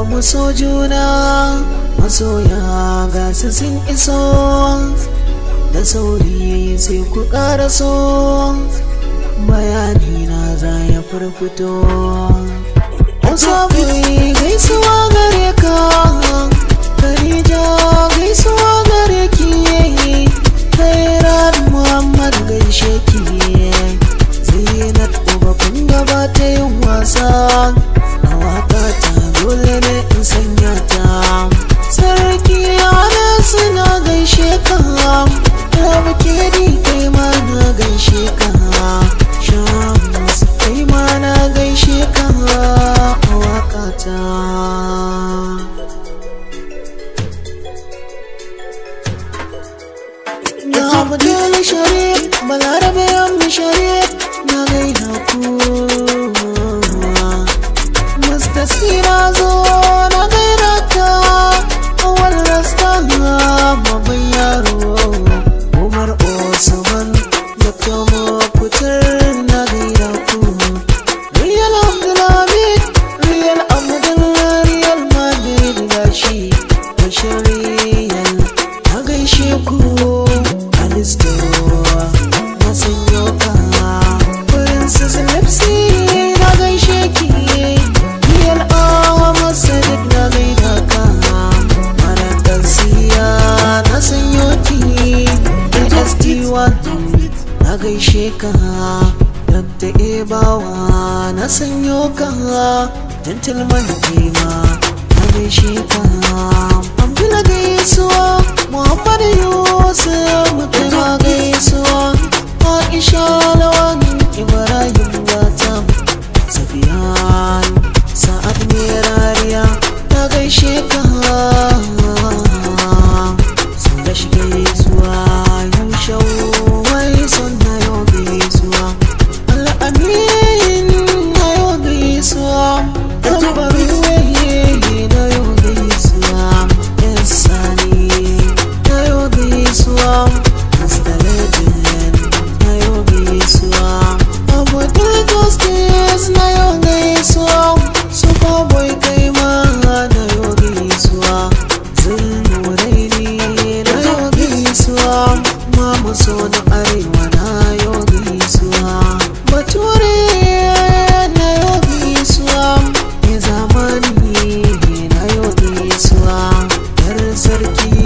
mu so juna masoya ga su sun iso da sauri sai ku ƙara so bayani na za ya farfito Musafi gaisuwa gare ka Khadija gaisuwa gare ki Khairat Muhammad gaishe ki Zainab uba kun gaba ta yin wasa A waka ta dole ne in sanya ta Sarki ana suna gaishe ka Rabu ke di kai ma na gaishe ka Shams kai ma na gaishe ka a wakata Ya Abdul Sharif Balarabe Yammi Sharif na gaida ku Mustasira zo na gaida ta Awal rasta babban yaro Umar Osman Dr. Mokutar na gaida ku Real Abdulhamid Real Abdul Real Madrid gashi Bashir Real na gaishe ku Alisto na sanyo ka Princess Lipsy na gaishe ki Real Ahmad Sadiq na gaida ka Mara Garcia na sanyo ki AST1 na gaishe ka Dr. Ebawa na sanyo ka Gentleman Kima na gaishe ka Abdullah gaisuwa Muhammad Yusuf mutuna gaisuwa Aisha Lawan Ibrahim Gata Safiyan Sa'ad Merariya na gaishe ka Sun da shi gaisuwa Yushau wai son na yau gaisuwa Al'amin na yau gaisuwa Tambarin waye na yau gaisuwa Yan sani na yau gaisuwa Mr. Legend na yau gaisuwa Abdul Justice na yau gaisuwa Superboy kai ma na yau gaisuwa Zulmuraini na yau gaisuwa Mama so na arewa na yau gaisuwa Bature na yau gaisuwa Ya zamani na yau gaisuwa Yar sarki